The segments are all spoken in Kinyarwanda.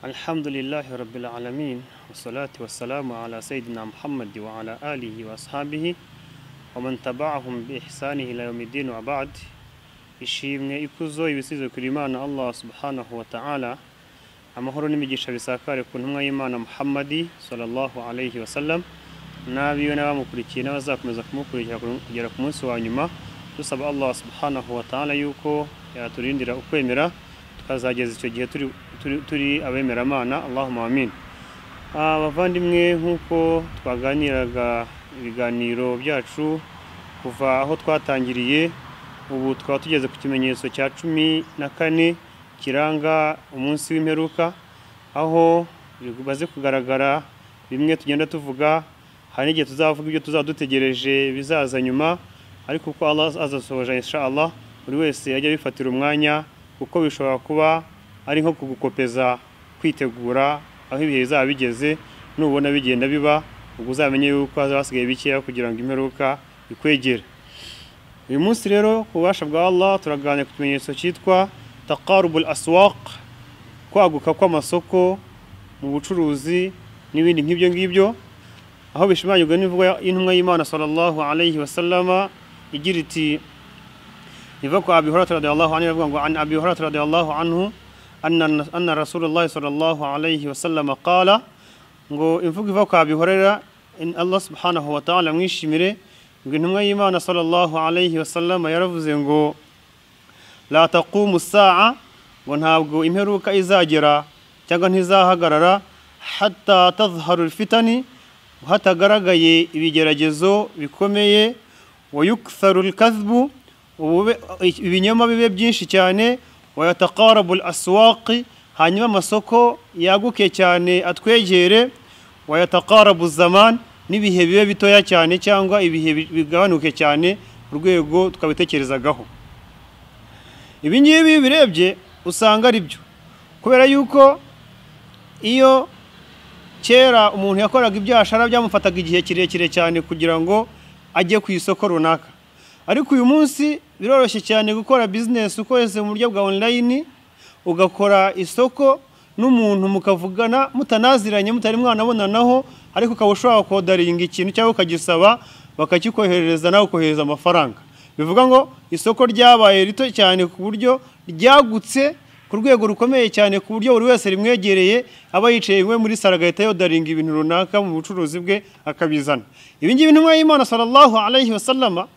Alhamdulillahi Rabbil Alamin wassalatu wassalamu ala Sayyidina Muhammad wa ala alihi wa ashabihi wa man tabi'ahum bi ihsani ila yawmiddin wa ba'd ishimwe ikuzo ibisize kuri Imana Allah subhanahu wa ta'ala amahoro n'imigisha bisakare ku ntumwa y'Imana Muhammadi sallallahu alayhi wa sallam n'abiwe n'abamukurikiye n'abazakomeza kumukurikira kugera ku munsi wa nyuma dusaba Allah subhanahu wa ta'ala yuko yaturindira ukwemera tukazageza icyo gihe turi, turi, turi abemeramana Allahumma amin abavandimwe nk'uko twaganiraga ibiganiro byacu kuva aho twatangiriye ubu twaba tugeze ku kimenyetso cya cumi na kane kiranga umunsi w'imperuka aho bimaze kugaragara bimwe tugenda tuvuga hari n'igihe tuzavuga ibyo tuzaba dutegereje bizaza nyuma ariko uko Allah azasohoje inshallah buri wese yajya bifatira umwanya kuko bishobora kuba ari nko kugukopeza kwitegura aho ibihe bizaba bigeze nubona bigenda biba ubwo uzamenye yuko hazaba hasigaye bikeya kugira ngo imperuka ikwegere uyu munsi rero ku bubasha bwa Allah turaganira ku kimenyetso cyitwa taqarubul aswaq kwaguka kw'amasoko mu bucuruzi n'ibindi nk'ibyo ngibyo aho bishimanyirwa n'imvugo y'intumwa y'Imana sallallahu alayhi wa sallama igira iti iva ku Abi Hurairah radiyallahu anhu ivuga ngo an Abi Hurairah radiyallahu anhu anna anna Rasulullah sallallahu alayhi wa sallam qala ngo imvugo iva ku Abi Hurairah in Allah subhanahu wa ta'ala mwishimire ngo intumwa y'Imana sallallahu alayhi wa sallam yaravuze ngo la taqumu saa ngo ntabwo imperuka izagera cyangwa ntizahagarara hatta tadhharu alfitani hatagaragaye ibigeragezo bikomeye wa yuktharu alkadhbu ibinyoma bibe byinshi cyane wayataqarabu aswaqi hanyuma amasoko yaguke cyane atwegere wayataqarabu zaman n'ibihe bibe bitoya cyane cyangwa ibihe bigabanuke cyane urwego twabitekerezagaho ibi ngibi birebye usanga ari byo kubera yuko iyo kera umuntu yakoraga ibyashara byamufataga igihe kirekire cyane kugira ngo ajye ku isoko runaka ariko uyu munsi biroroshye cyane gukora bizinesi ukoresheje mu buryo bwa onurayini ugakora isoko n'umuntu mukavugana mutanaziranye mutari mwanabonanaho ariko ukaba ushobora kodaringa ikintu cyangwa ukagisaba bakakikoherereza nawe ukohereza amafaranga bivuga ngo isoko ryabaye rito cyane ku buryo ryagutse ku rwego rukomeye cyane ku buryo buri wese rimwegereye aba yicaye iwe muri saro agahita yodaringa ibintu runaka mu bucuruzi bwe akabizana ibi ngibi intumwa y'imana sallallahu alayhi wasallama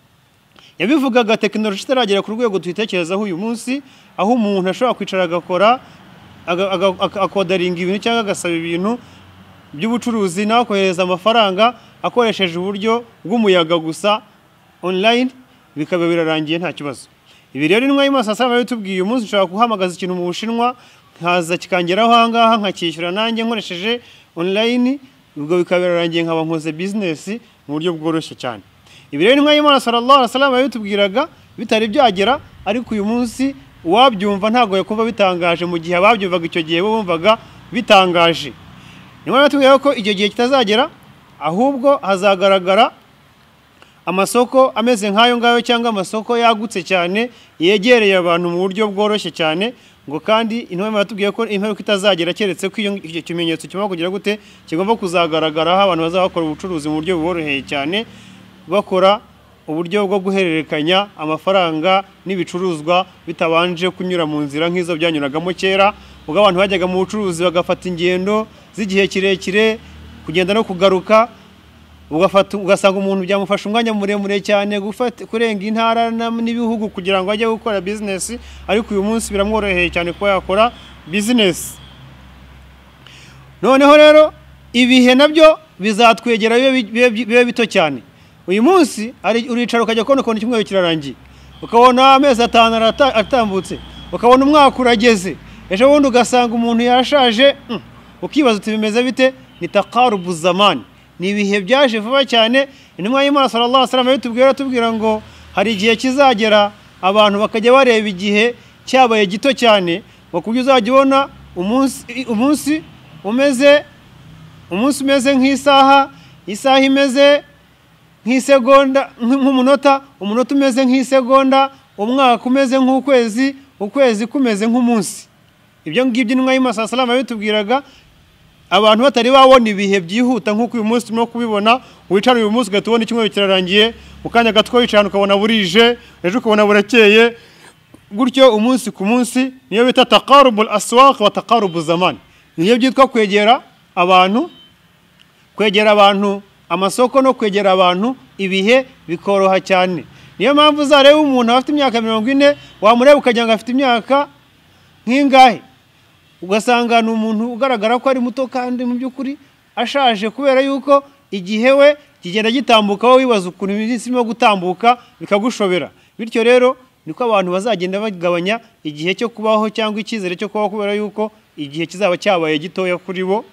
yabivugaga tekinoloji itaragera ku rwego tuyitekerezaho uyu munsi aho umuntu ashobora kwicara agakora akodaringa ibintu cyangwa agasaba ibintu by'ubucuruzi nawe akohereza amafaranga akoresheje uburyo bw'umuyaga gusa online bikaba birarangiye nta kibazo ibi rero intumwa y'imasa saba yatubwiye uyu munsi nshobora guhamagaza ikintu mu bushinwa nkaza kikangeraho ahangaha nkakishyura nanjye nkoresheje online ubwo bikaba birarangiye nkaba nkoze bizinesi mu buryo bworoshye cyane ibi rero intumwa y'imana sallallahu alaihi wasallam yatubwiraga bitari byagera ariko uyu munsi uwabyumva ntabwo yakumva bitangaje mu gihe ababyumvaga icyo gihe bumvaga bitangaje niyo yatubwira ko icyo gihe kitazagera ahubwo hazagaragara amasoko ameze nk'ayo ngayo cyangwa amasoko yagutse cyane yegereye abantu mu buryo bworoshye cyane ngo kandi intumwa batubwiye ko imperuka itazagera keretse ko icyo kimenyetso kigomba kugira gute kigomba kuzagaragaraho abantu bazakora ubucuruzi mu buryo buboroheye cyane bakora uburyo bwo guhererekanya amafaranga n'ibicuruzwa bitabanje kunyura mu nzira nk'izo byanyuragamo kera ubwo abantu bajyaga mu bucuruzi bagafata ingendo z'igihe kirekire kugenda no kugaruka ugasanga umuntu byamufasha umwanya muremure cyane kurenga intara n'ibihugu kugira ngo ajye gukora bizinesi ariko uyu munsi biramworoheye cyane kuba yakora bizinesi noneho rero ibihe nabyo bizatwegera bibe bito cyane uyu munsi uricara ukajya kubona ukuntu icyumweru kirarangiye ukabona amezi atanu atambutse ukabona umwaka urageze ejo bundi ugasanga umuntu yashaje ukibaza uti bimeze bite ni takarubu zamani ni ibihe byaje vuba cyane intumwa y'imana sallallahu alaihi wasallam yatubwira tubwira ngo hari igihe kizagera abantu bakajya bareba igihe cyabaye gito cyane ngo kuburyo uzajya ubona umunsi umeze umunsi umeze nk'isaha isaha imeze nk'isegonda nk'umunota umunota umeze nk'isegonda umwaka umeze nk'ukwezi ukwezi kumeze nk'umunsi ibyo ngibyo intumwa y'amasasalama yabitubwiraga abantu batari babona ibihe byihuta nk'uko uyu munsi turimo kubibona wicara uyu munsi ugahita ubona icyumweru kirarangiye mu kanya gato wicara ukabona burije ejo ukabona burakeye gutyo umunsi ku munsi niyo bita takarubul aswaq wa takarubu zamani niyo byitwa kwegera abantu kwegera abantu amasoko no kwegera abantu ibihe bikoroha cyane niyo mpamvu uzareba umuntu afite imyaka mirongo ine wamureba ukagira ngo afite imyaka nk'ingahe ugasanga ni umuntu ugaragara ko ari muto kandi mu by'ukuri ashaje kubera yuko igihe we kigenda gitambuka wowe wibaza ukuntu iminsi irimo gutambuka bikagushobera bityo rero niko abantu bazagenda bagabanya igihe cyo kubaho cyangwa icyizere cyo kubaho kubera yuko igihe kizaba cyabaye gitoya kuri bo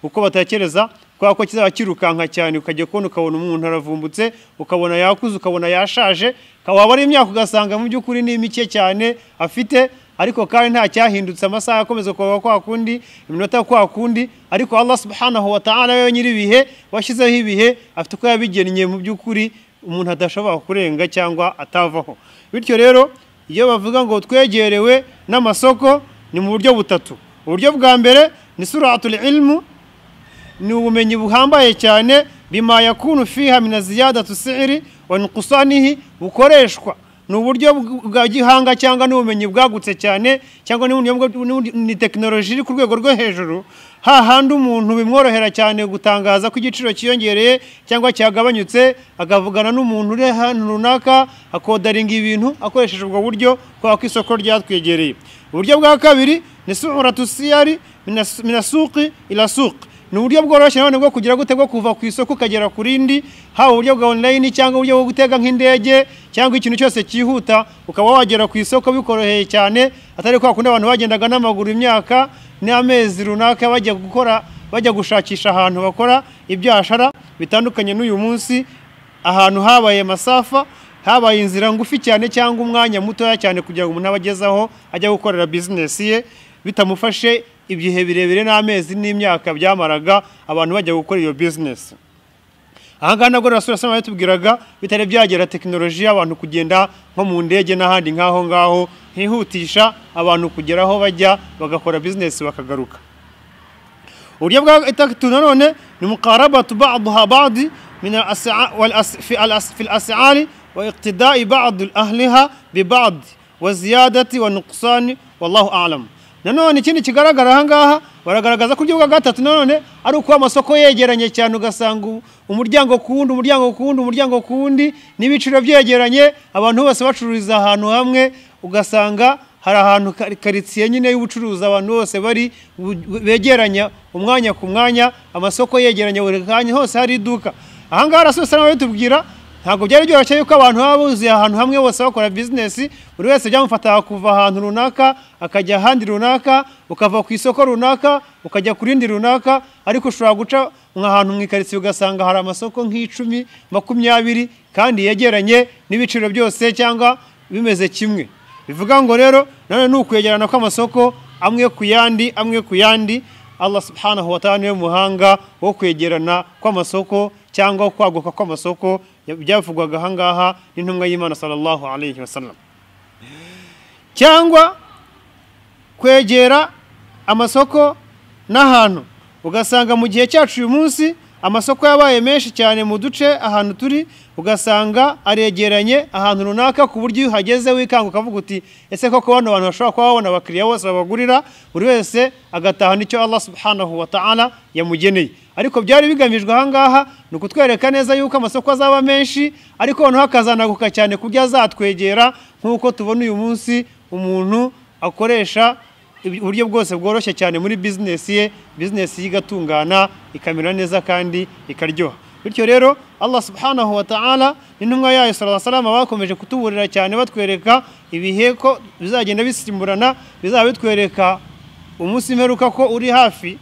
uko batekereza kubera ko kizaba kirukanka cyane ukajya kubona ukabona umuntu aravumbutse ukabona yakuze ukabona yashaje waba ari imyaka ugasanga mu by'ukuri ni mike cyane afite ariko kandi nta cyahindutse amasaha akomeza kuba kwa kundi iminota kwa kundi ariko Allah subhanahu wa ta'ala we nyiribihe washyizeho ibihe afite uko yabigennye mu by'ukuri umuntu adashobora kurenga cyangwa atavaho bityo rero iyo bavuga ngo twegerewe n'amasoko ni mu buryo butatu uburyo bwa mbere ni suratul ilmu ni ubumenyi buhambaye cyane bima yakunu fiha min ziyadatu si'ri wa nuqsanihi bukoreshwa ni uburyo bwa gihanga cyangwa n'ubumenyi bwagutse cyane cyangwa ni ni tekinoloji iri ku rwego rwo hejuru hahandi umuntu bimworohera cyane gutangaza ko igiciro cyiyongereye cyangwa cyagabanyutse akavugana n'umuntu uri ahantu runaka akodaringa ibintu akoresheje ubwo buryo kubera ko isoko ryatwegereye uburyo bwa kabiri ni suratu siyari minasuqi ila suqi ni uburyo bworoshye nanone bwo kugira gute bwo kuva ku isoko ukagera ku rindi haba uburyo bwa online cyangwa uburyo bwo gutega nk'indege cyangwa ikintu cyose cyihuta ukaba wagera ku isoko bikoroheye cyane atari kwa kundi abantu bagendaga n'amaguru imyaka n'amezi runaka bajya gukora bajya gushakisha ahantu bakora ibyashara bitandukanye n'uyu munsi ahantu habaye masafa habaye inzira ngufi cyane cyangwa umwanya mutoya cyane kugira ngo umuntu abagezaho ajya gukorera bizinesi ye bitamufashe ibihe birebire n'amezi n'imyaka byamaraga abantu bajya gukora iyo bizinesi ahangaha nabwo rasura yatubwiraga bitari byagera tekinoloji y'abantu kugenda nko mu ndege n'ahandi nk'aho ngaho hihutisha abantu kugera aho bajya bagakora bizinesi bakagaruka uburyo bwa gatatu nanone ni mukarabatu ba'duha ba'di min fi al-as'ari wa iqtida'i ba'd ahliha bi ba'd wa ziyadati wa nuqsani wallahu a'lam nanone ikindi kigaragara ahangaha baragaragaza ko uburyo bwa gatatu nanone ari ukuba amasoko yegeranye cyane ugasanga umuryango ku wundi umuryango ku wundi umuryango ku wundi n'ibiciro byegeranye abantu bose bacururiza ahantu hamwe ugasanga hari ahantu karitsiye nyine y'ubucuruzi abantu bose bari begeranya umwanya ku mwanya amasoko yegeranye buri kanya hose hari iduka ahangaha arasosa n'ababitubwira ntabwo byari byoroshye yuko abantu baba buzuye ahantu hamwe bose bakora bizinesi buri wese byamufata kuva ahantu runaka akajya ahandi runaka ukava ku isoko runaka ukajya ku rindi runaka ariko ushobora guca ahantu mu ikaritsiye ugasanga hari amasoko nk'icumi makumyabiri kandi yegeranye n'ibiciro byose cyangwa bimeze kimwe bivuga ngo rero nanone ni ukwegerana kw'amasoko amwe ku yandi amwe ku yandi Allah subhanahu wa ta'ala niwe muhanga wo kwegerana kw'amasoko cyangwa kwaguka kw'amasoko byavugwaga ahangaha n'intumwa y'Imana sallallahu alayhi wasallam cyangwa kwegera amasoko n'ahantu ugasanga mu gihe cyacu uyu munsi amasoko yabaye menshi cyane mu duce ahantu turi ugasanga aregeranye ahantu runaka ku buryo iyo uhageze wikanga ukavuga uti ese koko bano bantu bashobora kuba babona abakiriya bose babagurira buri wese agataha nicyo Allah subhanahu wa ta'ala yamugeneye ariko byari bigamijwe ahangaha ni ukutwereka neza yuko amasoko azaba menshi ariko noneho akazanaguka cyane ku buryo azatwegera nk'uko tubona uyu munsi umuntu akoresha uburyo bwose bworoshye cyane muri bizinesi ye bizinesi ye igatungana ikamera neza kandi ikaryoha bityo rero Allah subhanahu wa ta'ala intumwa yayo sallallahu alaihi wasallam bakomeje kutuburira cyane batwereka ibihe ko bizagenda bisimburana bizaba bitwereka umunsi mperuka ko uri hafi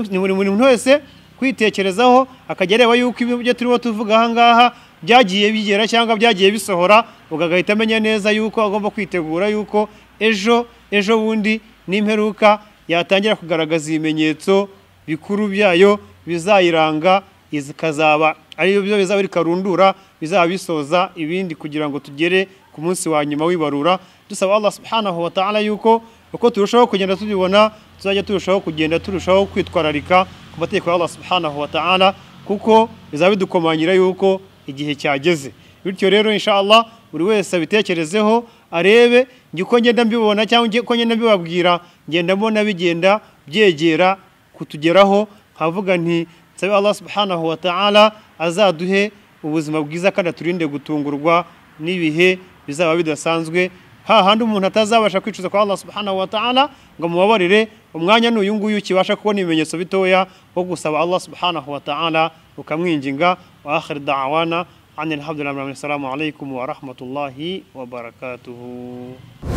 ni buri muntu wese kwitekerezaho akajya areba yuko ibyo turimo tuvuga ahangaha byagiye bigera cyangwa byagiye bisohora ugahita amenya neza yuko agomba kwitegura yuko ejo ejo bundi n'imperuka yatangira kugaragaza ibimenyetso bikuru byayo bizayiranga ikazaba ariyo byo bizaba bikarundura bizaba bisoza ibindi kugira ngo tugere ku munsi wa nyuma w'ibarura dusaba Allah subhanahu wa ta'ala yuko uko turushaho kugenda tubibona tuzajya turushaho kugenda turushaho kwitwararika ku mategeko ya Allah subhanahu wa ta'ala kuko bizaba bidukomanyira yuko igihe cyageze bityo rero insha Allah buri wese abitekerezeho arebe njye uko ngenda mbibona cyangwa uko ngenda mbibabwira ngenda mbona bigenda byegera kutugeraho nkavuga nti nsabe Allah subhanahu wa ta'ala azaduhe ubuzima bwiza kandi aturinde gutungurwa n'ibihe bizaba bidasanzwe hahandi umuntu atazabasha kwicuza kwa Allah subhanahu wa ta'ala ngo amubabarire umwanya n'uyu nguyu kibasha kubona ibimenyetso bitoya wo gusaba Allah subhanahu wa ta'ala ukamwinginga wa akhir da'wana anil hamdulillahi rabbil alamin assalamu alaykum wa rahmatullahi wa barakatuhu